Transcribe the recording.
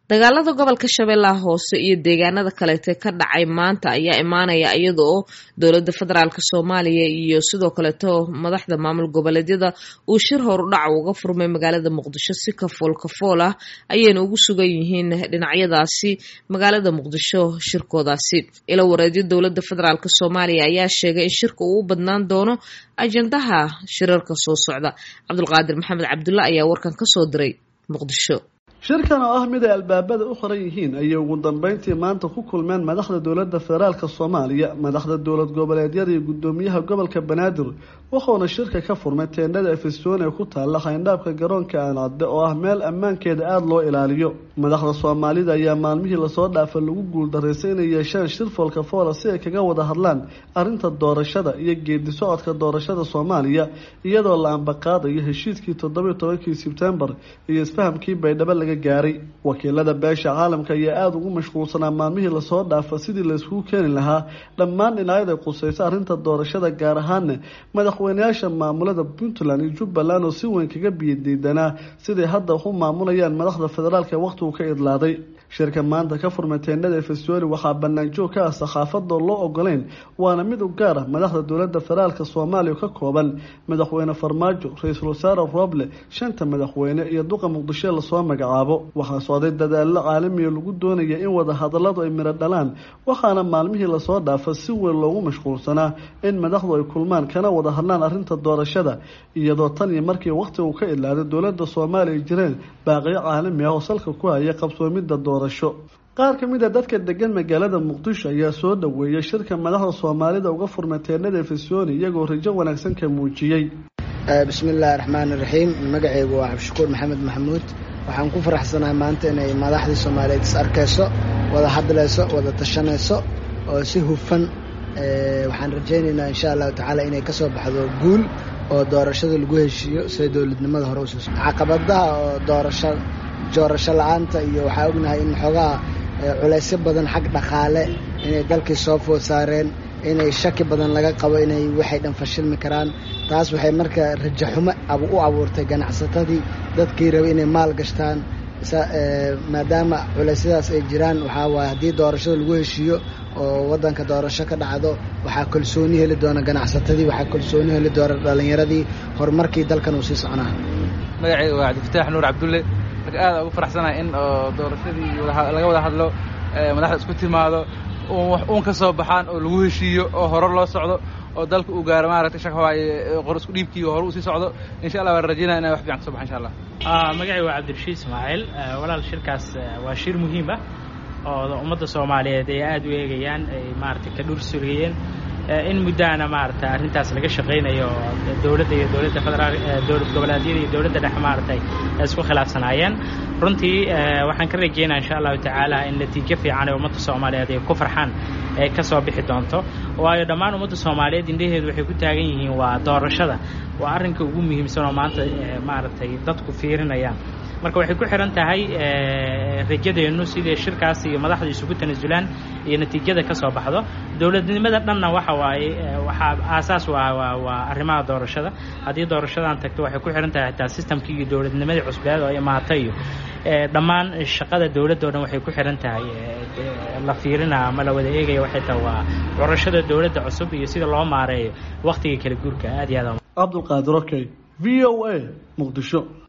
dagaalada gobolka shabeellaha hoose iyo deegaanada kaleete ka dhacay maanta ayaa imaanaya iyada oo dowladda federaalk soomaaliya iyo sidoo kaleeto madaxda maamul goboleedyada uu shir horudhac uga furmay magaalada muqdisho si kafool kafool ah ayayna ugu sugan yihiin dhinacyadaasi magaalada muqdisho shirkoodaasi ila wareedyo dowladda federaalk soomaaliya ayaa sheegay in shirka uu u badnaan doono ajandaha shirarka soo socda cabdulqaadir maxamed cabdulla ayaa warkan kasoo diray muqdisho shirkan oo ah mid ay albaabada u qoran yihiin ayay ugu dambeyntii maanta ku kulmeen madaxda dowladda federaalk soomaaliya madaxda dowlad goboleedyada iyo guddoomiyaha gobolka banaadir wuxuuna shirka ka furmay teendhada efesoon ee ku taalla xayndaabka garoonka aancadde oo ah meel ammaankeeda aada loo ilaaliyo madaxda soomaalida ayaa maalmihii lasoo dhaafa lagu guuldaraystay inay yeeshaan shir foolka foola si ay kaga wada hadlaan arrinta doorashada iyo geedi socodka doorashada soomaaliya iyadoo la ambaqaadayo heshiiskii toddobiyo tobankii sebtembar iyo isfahamkii baydhabo laga gaaray wakiilada beesha caalamka ayaa aada ugu mashquulsanaa maalmihii lasoo dhaafa sidii layskugu keeni lahaa dhammaan dhinacyada qusaysa arrinta doorashada gaar ahaana madaxweyneyaasha maamulada puntland iyo jubbaland oo si weyn kaga biyadiidanaa siday hadda wax u maamulayaan madaxda federaalk ee wakhtigu ka idlaaday shirka maanta ka furmay teendhada efesoli waxaa banaanjoog ka ah sakhaafadoo loo ogoleyn waana mid u gaar ah madaxda dowladda federaalk soomaaliya oo ka kooban madaxweyne farmaajo ra-iisul wasaare roble shanta madaxweyne iyo duqa muqdisho lasoo magacaabo waxaa socday dadaallo caalamiya lagu doonaya in wada hadalladu ay midho dhalaan waxaana maalmihii lasoo dhaafa si weyn loogu mashquulsanaa in madaxdu ay kulmaan kana wada hadlaan arrinta doorashada iyadoo tan iyo markii wakhtigu ka idlaaday dowladda soomaaliya ay jireen baaqiyo caalami ah oo salka ku haya qabsoomidda doorasho qaar ka mid a dadka degan magaalada muqdisho ayaa soo dhoweeyay shirka madaxda soomaalida uga furmay teennada efesoni iyagoo rajo wanaagsan ka muujiyey bismi illaahi raxmaani raxiim magacaygu waa cabdishakuur maxamed maxamuud waxaan ku faraxsanahay maanta inay madaxdii soomaaliyeed is arkayso wada hadlayso wada tashanayso oo si hufan waxaan rajaynaynaa insha allahu tacaala inay ka soo baxdo guul oo doorashada lagu heshiiyo sida dowladnimada hore usuuso caqabadaha oo doorasho doorasho la-aanta iyo waxaa ognahay in xoogaha culaysyo badan xag dhaqaale inay dalkii soo food saareen inay shaki badan laga qabo inay waxay dhan fashilmi karaan taas waxay marka rajaxumo u abuurtay ganacsatadii dadkii rabay inay maal gashtaan maadaama culeysyadaas ay jiraan waxaa waaye haddii doorashada lagu heshiiyo oo waddanka doorasho ka dhacdo waxaa kalsooni heli doona ganacsatadii waxaa kalsooni heli doona dhallinyaradii horumarkii dalkan uu sii soconaa magacayga waa cabdifataax nuur cabdulle marka aada ugu faraxsanahay in oo doorashadii laga wada hadlo madaxda isku timaado uun ka soo baxaan oo lagu heshiiyo oo hore loo socdo oo dalka uu gaaro maaragtay shaka waaye qor isku dhiibkii hore uu sii socdo insha allah waan rajaynaya inay wax fiican ka so baxa insha allah magacay waa cabdirashiid ismaaciil walaal shirkaas waa shir muhiim ah oo ummadda soomaaliyeed ay aada u eegayaan ay maaragtay ka dhur suriyeen in muddaana maaragtay arrintaas laga shaqaynayo dowladda iyo dowladda federaal dowlad goboleedyada iyo dowladda dhexe maaragtay ay isku khilaafsanaayeen runtii waxaan ka rajeynaya insha allahu tacaala in natiijo fiican ee ummadda soomaaliyeed ay ku farxaan ay ka soo bixi doonto waayo dhammaan ummadda soomaaliyeed indhaheedu waxay ku taagan yihiin waa doorashada waa arrinka ugu muhiimsan oo maanta maaragtay dadku fiirinayaan marka waxay ku xihan tahay rajadeennu sidai shirkaas iyo madaxda isugu tanasulaan iyo natiijada ka soo baxdo dowladnimada dhanna waxa waaye waxaa aasaas waa waa arrimaha doorashada haddii doorashadan tagto waxay ku xihan tahay xitaa sistamkii iyo dowladnimadii cusbeed oo imaata iyo dhammaan shaqada dowladda o dhan waxay ku xihan tahay la fiirina ama la wada eegaya waxay tahay waa curashada dowladda cusub iyo sida loo maareeyo wakhtiga kala guurka aad iyo aad cabdulqaadir okay v o a muqdisho